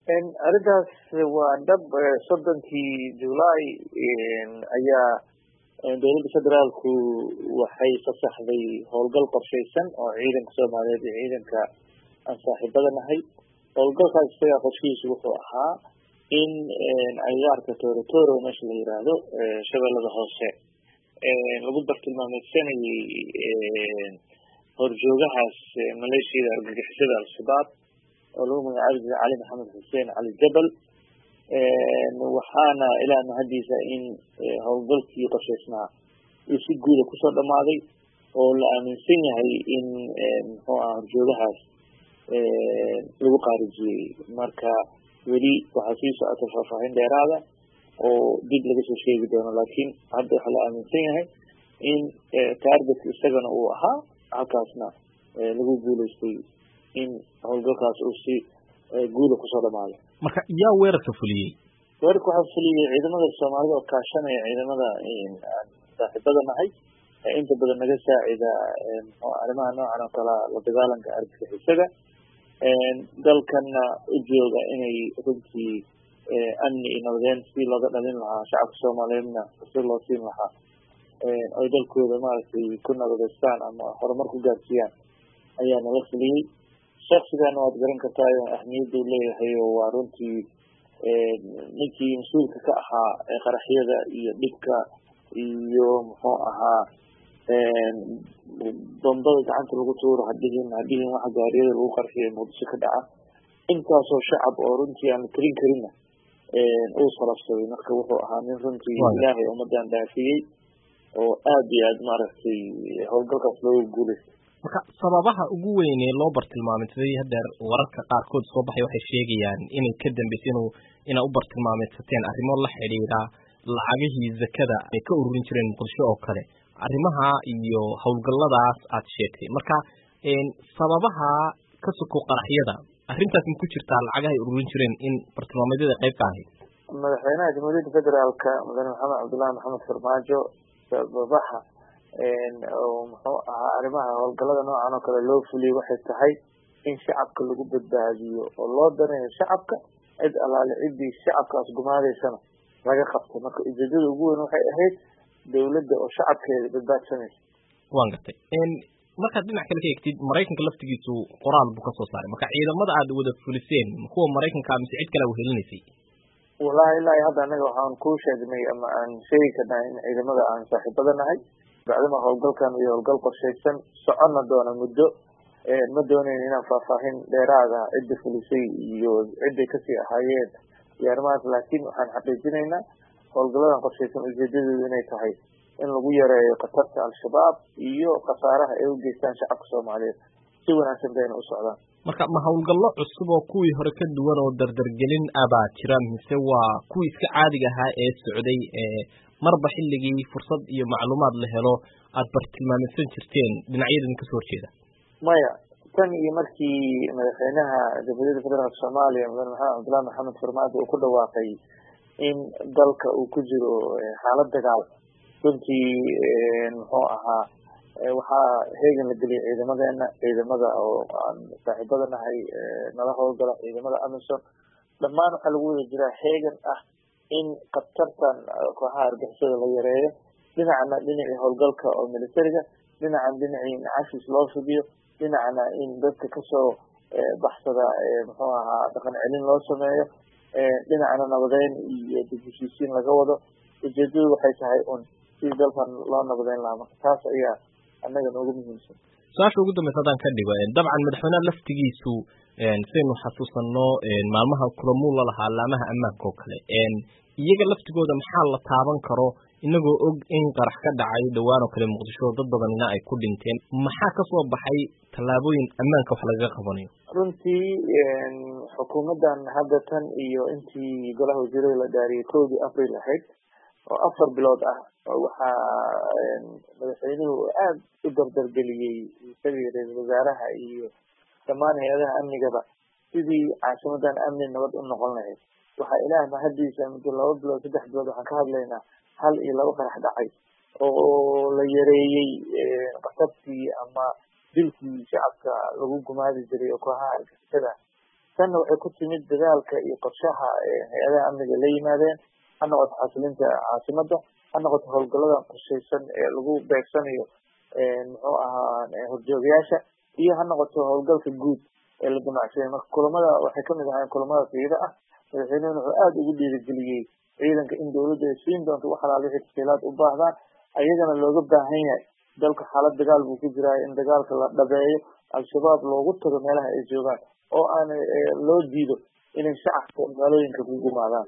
arrintaas waa dhab soddonkii julaay ayaa dowladda federaalku waxay fasaxday howlgal qorshaysan oo ciidanka soomaaliyeed iyo ciidanka aan saaxiibada nahay howlgalkaas isagaa qorshihiisu wuxuu ahaa in agaarka torotoro meesha la yiraahdo shabeellada hoose lagu bartilmaameysanayay horjoogahaas maleeshiyada argagixisada al-shabaab oo lagu magacaabi jiray cali maxamed xuseen cali jabal waxaana ilaa mahadiisa in howlgalkii qorshaysnaa uu si guuda kusoo dhamaaday oo la aaminsan yahay in muxuu ah horjoogahaas lagu qaarijiyey marka weli waxaa sii socota faahfaahin dheeraada oo dib laga soo sheegi doono laakiin hadda waxaa la aaminsan yahay in target isagana uu ahaa halkaasna lagu guuleystay in howlgalkaas uu si guuda kusoo dhamaado marka yaa weerarka fuliyey weerarka waxaa fuliyey ciidamada soomaalida oo kaashanaya ciidamada aan saaxiibada nahay inta badan naga saacida arrimaha noocan oo kalea la dagaalanka argagixisada dalkana u jooga inay runtii amni iyo nabadeyn si looga dhalin lahaa shacabka soomaaliyeedna si loo siin lahaa oy dalkooda maaragtay ku nabadeystaan ama horumar ku gaarsiiyaan ayaa nala fuliyey shaksigana waad garan kartaa ahmiyadda u leeyahay oo waa runtii ninkii mas-uulka ka ahaa qaraxyada iyo dhibka iyo muxuu ahaa bombada gacanta lagu tuuro hadhihin hadhihin waxa gaariyada lagu qarxiyo muqdisho ka dhaca intaasoo shacab oo runtii aan la tirin karinna uu salafsaday marka wuxuu ahaa nin runtii ilaahay ummadan dhaafiyey oo aada iyo aad maaragtay howlgalkaas looga guuleystay marka sababaha ugu weyn ee loo bartilmaameysaday hadeer wararka qaarkood soo baxay waxay sheegayaan inay ka dambeysay inuu inaa u bartilmaameysateen arrimo la xidhiidha lacagihii zakada ay ka ururin jireen muqdisho oo kale arrimaha iyo howlgalladaas aad sheegtay marka sababaha ka soko qaraxyada arrintaas ma ku jirtaa lacagaha ay ururin jireen in bartilmaameedyada qayb ka ahayd madaxweynaha jamhuuriyadda federaalka mudane maxamed cabdullahi maxamed farmaajo sababaha oo muxuu ahaa arrimaha howlgallada noocan oo kale loo fuliyey waxay tahay in shacabka lagu badbaadiyo oo loo danayo shacabka cid allaale ciddii shacabkaas gumaadeysana laga qabto marka ujeedada ugu weyn waxay ahayd dawladda oo shacabkeeda badbaadsanaysa waan gartay markaad dhinac kale ka egtid maraykanka laftigiisu qoraal buu kasoo saaray marka ciidamada aad wada fuliseen kuwa maraykanka mise cid kale wehelinaysay wallahi ilaahi hadda anaga waxaan kuu sheegnay ama aan sheegi karnaa in ciidamada aan saaxiibada nahay bacdama howlgalkan iyo howlgal qorshaysan soconna doona muddo ma doonayn inaan faahfaahin dheeraada cidda fulisay iyo cidday kasii ahaayeen iyo arrimahaas laakiin waxaan xaqiijinaynaa howlgalladan qorshaysan ujeedadeedu inay tahay in lagu yareeyo khatarta al-shabaab iyo khasaaraha ay u geystaan shacabka soomaaliyeed si wanaagsan bayna u socdaan marka ma howlgallo cusub oo kuwii hore ka duwan oo dardargelin abaa jira mise waa kuwii iska caadiga ahaa ee socday ee marba xilligii fursad iyo macluumaad la helo aada bartilmaameysan jirteen dhinacyadan kasoo horjeeda maya tan iyo markii madaxweynaha jamhuuriyadda federaalka soomaaliya mudane maxamed cabdullahi maxamed farmaajo uu ku dhawaaqay in dalka uu ku jiro xaalad dagaal runtii muxuu ahaa waxaa heegan la geliyay ciidamadeena ciidamada oo aan saaxiibada nahay nala howlgala ciidamada amison dhammaan waxaa lagu wada jiraa heegan ah in khatartan kooxaha argixisada la yareeyo dhinacna dhinacii howlgalka oo militariga dhinacan dhinacii cashis loo fidiyo dhinacna in dadka kasoo baxsada muxuu ahaa dhaqan celin loo sameeyo dhinacna nabadeyn iyo dib heshiisiin laga wado ujeedadu waxay tahay un sidii dalkan loo nabadeyn lahaa marka taas ayaa annaga noogu muhiimsan su-aasha ugu dambeysa haddaan ka dhigo dabcan madaxweyneha laftigiisu saynu xasuusano maalmaha kulamuu la lahaa laamaha ammaanka oo kale iyaga laftigooda maxaa la taaban karo inagoo og in qarax ka dhacay dhowaan oo kale muqdisho dad badanina ay ku dhinteen maxaa kasoo baxay tallaabooyin ammaanka wax lagaga qabanayo runtii xukuumaddan hadda tan iyo intii golaha wasiirada la dhaariyay kowdii april ahayd oo afar bilood ah waxaa madaxweynuhu aada u dardargeliyey isagii ra-iisul wasaaraha iyo dhammaan hay-adaha amnigaba sidii caasimadan amni nabad u noqon lahayd waxaa ilaah mahadiisa muddo laba bilood saddex bilood waxaan ka hadlaynaa hal iyo laba qarax dhacay oo la yareeyey qasabkii ama dilkii shacabka lagu gumaadi jiray oo kooxaha argixisada tanna waxay ku timid dadaalka iyo qorshaha hay-adaha amniga la yimaadeen ha noqoto xasilinta caasimada ha noqoto howlgaladan qorshaysan ee lagu beegsanayo muxuu ahaa horjoogayaasha iyo ha noqoto howlgalka guud ee la damacsiya marka kulamada waxay kamid ahaayeen kulamada fiida ah madaxweynuhuna wuxuu aada ugu dhiirigeliyey ciidanka in dawladda ay siin doonto wax alaal wixii tafsiilaad u baahdaan ayagana looga baahan yahay dalka xaalad dagaal buu ku jiraa in dagaalka la dhabeeyo al-shabaab loogu tago meelaha ay joogaan oo aan loo diido inay shacabka magaalooyinka ku gumaadaan